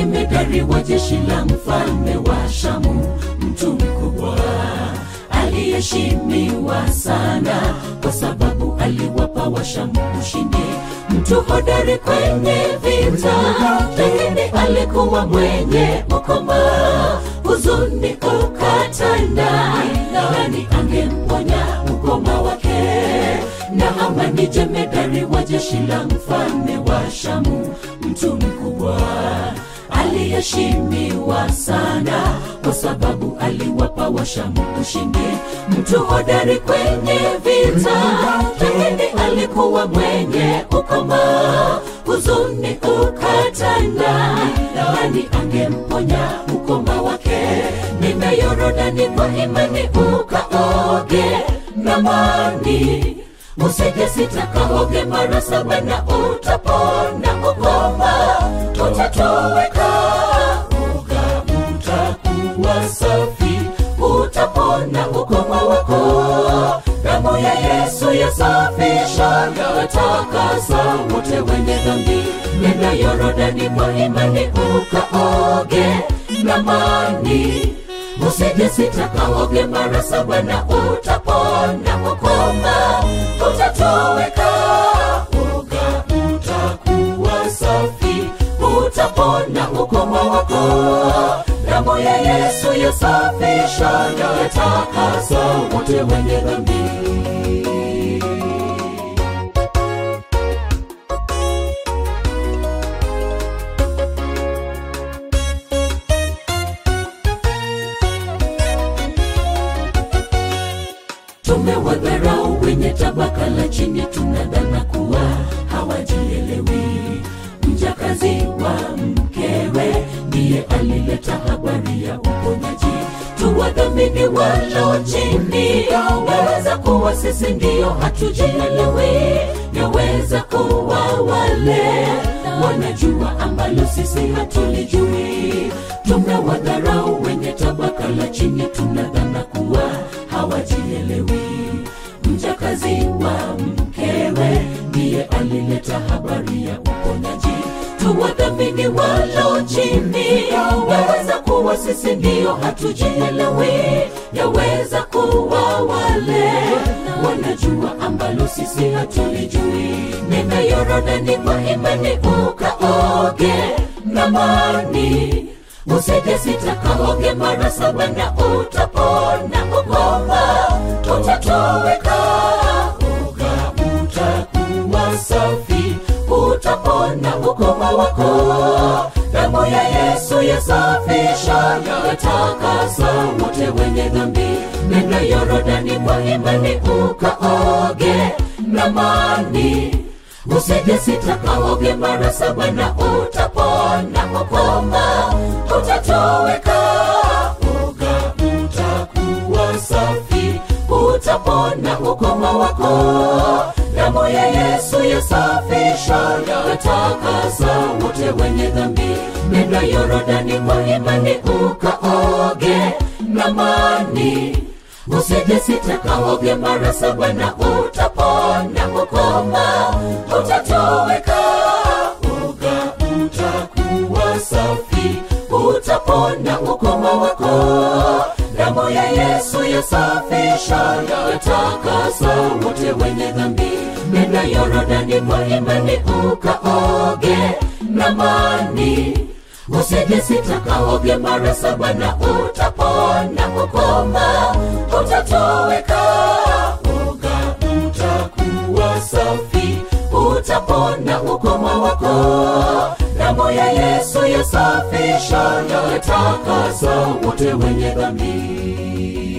jemedari wa jeshi la mfalme wa Shamu, mtu mkubwa aliyeheshimiwa sana kwa sababu aliwapa Washamu ushindi. Mtu hodari kwenye vita, lakini alikuwa mwenye ukoma, huzuni ukatanda. Nani angemponya ukoma wake? Naamani jemedari wa jeshi la mfalme wa Shamu, mtu mkubwa aliyeheshimiwa sana kwa sababu aliwapa Washamu ushindi. Mtu hodari kwenye vita, lakini alikuwa mwenye ukoma, huzuni ukatanda. Nani angemponya ukoma wake? Nenda Yorodani kwa imani ukaoge na maji usije sitakaoge mara saba na utapona ukoma utatoweka uga utakuwa safi utapona ukoma wako damu ya yesu yasafisha yatakasa wote wenye dhambi nenda yorodani kwa imani ukaoge na maji usije sitakaoge mara saba na utapona ukoma utatoweka uga utakuwa safi utapona ukoma wako damu ya yesu yasafisha yatakasa wote wenye dhambi tumewadharau wenye tabaka la chini, tunadhana kuwa hawajielewi. Mjakazi wa mkewe ndiye alileta habari ya uponyaji. Tuwadhamini walio chini, yaweza kuwa sisi ndiyo hatujielewi, yaweza kuwa wale wanajua ambalo sisi hatulijui. Tumewadharau wenye tabaka la chini, tunadhana kuwa hawajielewi. Mjakazi wa mkewe ndiye alileta habari ya uponyaji. Tuwadhamini walio chini, yaweza kuwa sisi ndiyo hatujielewi, yaweza kuwa wale wanajua ambalo sisi hatulijui. Nenda Yorodani kwa imani ukaoge na maji usije sitakaoge mara saba na utapona ukoma utatoweka uga utakuwa safi utapona ukoma wako damu ya yesu yasafisha yatakasa wote wenye dhambi nenda yorodani kwa imani ukaoge na maji usije sitakaoge mara saba na utapona ukoma utatoweka uga utakuwa safi utapona ukoma wako damu ya yesu yasafisha yatakasa wote wenye dhambi nenda yorodani kwa imani ukaoge na maji usije sitakaoge mara saba na utapona ukoma utatoweka uga utakuwa safi utapona ukoma wako damu ya yesu yasafisha yatakasa wote wenye dhambi nenda yorodani kwa imani ukaoge na maji usije sitakaoge mara saba na utapona ukoma utatoweka uga utakuwa safi utapona ukoma wako damu ya yesu yasafisha yatakasa wote wenye dhambi